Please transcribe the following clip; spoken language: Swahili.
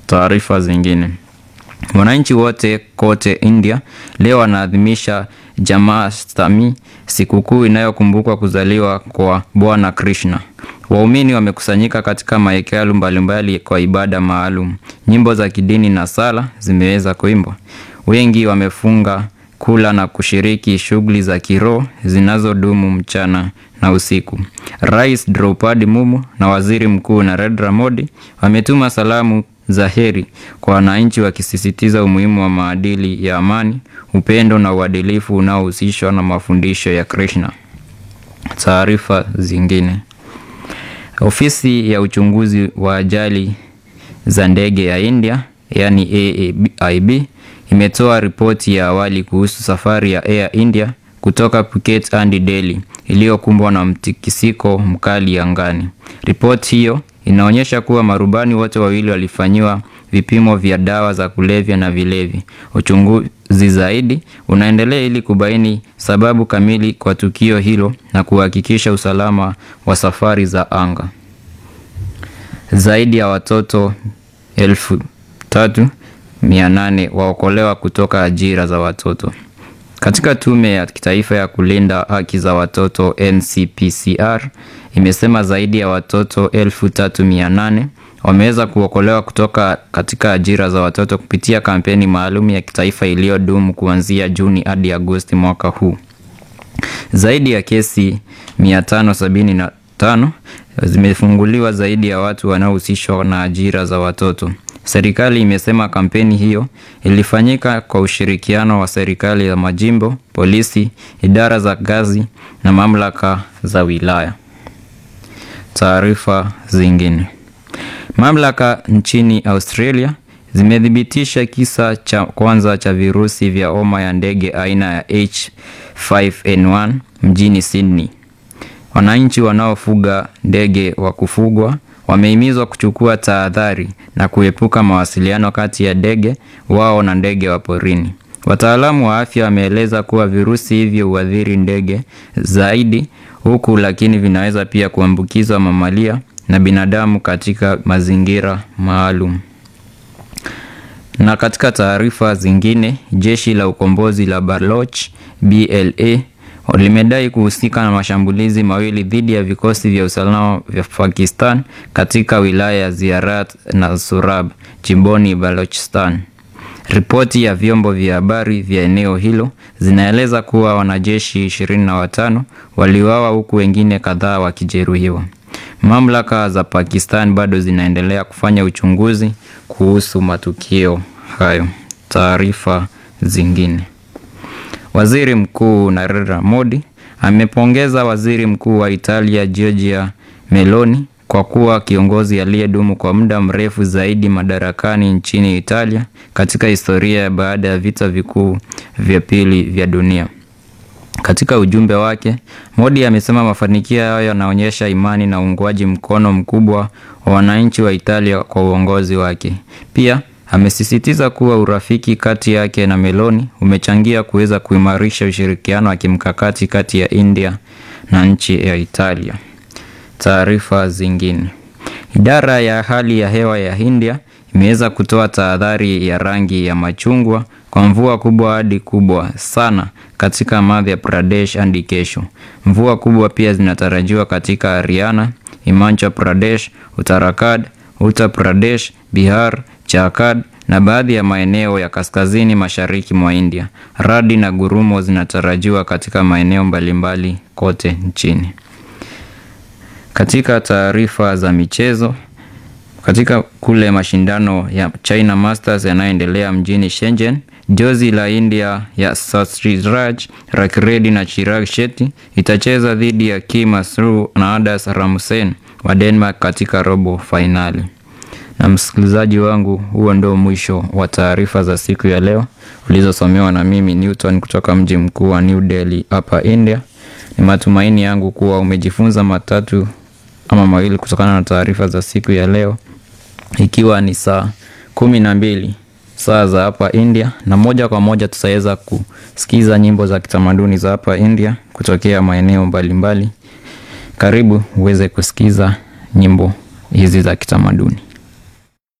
Taarifa zingine. Wananchi wote kote India leo wanaadhimisha Janmashtami, sikukuu inayokumbukwa kuzaliwa kwa Bwana Krishna. Waumini wamekusanyika katika mahekalu mbalimbali kwa ibada maalum. Nyimbo za kidini na sala zimeweza kuimbwa. Wengi wamefunga, kula na kushiriki shughuli za kiroho zinazodumu mchana na usiku. Rais Draupadi Mumu na Waziri Mkuu Narendra Modi wametuma salamu za heri kwa wananchi wakisisitiza umuhimu wa maadili ya amani, upendo na uadilifu unaohusishwa na mafundisho ya Krishna. Taarifa zingine. Ofisi ya uchunguzi wa ajali za ndege ya India, yani AIB, imetoa ripoti ya awali kuhusu safari ya Air India kutoka Phuket hadi Delhi iliyokumbwa na mtikisiko mkali angani. Ripoti hiyo inaonyesha kuwa marubani wote wawili walifanyiwa vipimo vya dawa za kulevya na vilevi. Uchunguzi zaidi unaendelea ili kubaini sababu kamili kwa tukio hilo na kuhakikisha usalama wa safari za anga. Zaidi ya watoto elfu tatu mia nane waokolewa kutoka ajira za watoto. Katika Tume ya Kitaifa ya Kulinda Haki za Watoto NCPCR imesema zaidi ya watoto elfu tatu mia nane wameweza kuokolewa kutoka katika ajira za watoto kupitia kampeni maalum ya kitaifa iliyodumu kuanzia Juni hadi Agosti mwaka huu. Zaidi ya kesi 575 zimefunguliwa zaidi ya watu wanaohusishwa na ajira za watoto. Serikali imesema kampeni hiyo ilifanyika kwa ushirikiano wa serikali ya majimbo, polisi, idara za kazi na mamlaka za wilaya. Taarifa zingine. Mamlaka nchini Australia zimethibitisha kisa cha kwanza cha virusi vya homa ya ndege aina ya H5N1 mjini Sydney. Wananchi wanaofuga ndege wa kufugwa wamehimizwa kuchukua tahadhari na kuepuka mawasiliano kati ya ndege wao na ndege wa porini. Wataalamu wa afya wameeleza kuwa virusi hivyo huathiri ndege zaidi huku, lakini vinaweza pia kuambukizwa mamalia na binadamu katika mazingira maalum. Na katika taarifa zingine, jeshi la ukombozi la Baloch BLA limedai kuhusika na mashambulizi mawili dhidi ya vikosi vya usalama vya Pakistan katika wilaya ya Ziarat na Surab jimboni Balochistan. Ripoti ya vyombo vya habari vya eneo hilo zinaeleza kuwa wanajeshi ishirini na watano waliuawa huku wengine kadhaa wakijeruhiwa. Mamlaka za Pakistan bado zinaendelea kufanya uchunguzi kuhusu matukio hayo. Taarifa zingine. Waziri Mkuu Narendra Modi amepongeza Waziri Mkuu wa Italia Giorgia Meloni kwa kuwa kiongozi aliyedumu kwa muda mrefu zaidi madarakani nchini Italia katika historia baada ya vita vikuu vya pili vya dunia. Katika ujumbe wake, Modi amesema mafanikio hayo yanaonyesha imani na uungwaji mkono mkubwa wa wananchi wa Italia kwa uongozi wake. Pia amesisitiza kuwa urafiki kati yake na Meloni umechangia kuweza kuimarisha ushirikiano wa kimkakati kati ya India na nchi ya Italia. Taarifa zingine. Idara ya hali ya hewa ya India imeweza kutoa tahadhari ya rangi ya machungwa kwa mvua kubwa hadi kubwa sana katika Madhya Pradesh hadi kesho. Mvua kubwa pia zinatarajiwa katika Haryana, Himachal Pradesh, Uttarakhand, Uttar Pradesh, Bihar, Jharkhand na baadhi ya maeneo ya kaskazini mashariki mwa India. Radi na gurumo zinatarajiwa katika maeneo mbalimbali kote nchini. Katika taarifa za michezo, katika kule mashindano ya China Masters yanayoendelea mjini Shenzhen, jozi la India ya Satraj Rakiredi na Chirag Shetty itacheza dhidi ya Ki Masru na Adas Ramsen wa Denmark katika robo fainali. Na msikilizaji wangu, huo ndio mwisho wa taarifa za siku ya leo ulizosomewa na mimi Newton kutoka mji mkuu wa New Delhi hapa India. Ni matumaini yangu kuwa umejifunza matatu ama mawili kutokana na taarifa za siku ya leo, ikiwa ni saa kumi na mbili saa za hapa India, na moja kwa moja tutaweza kusikiza nyimbo za kitamaduni za hapa India kutokea maeneo mbalimbali. Karibu uweze kusikiza nyimbo hizi za kitamaduni.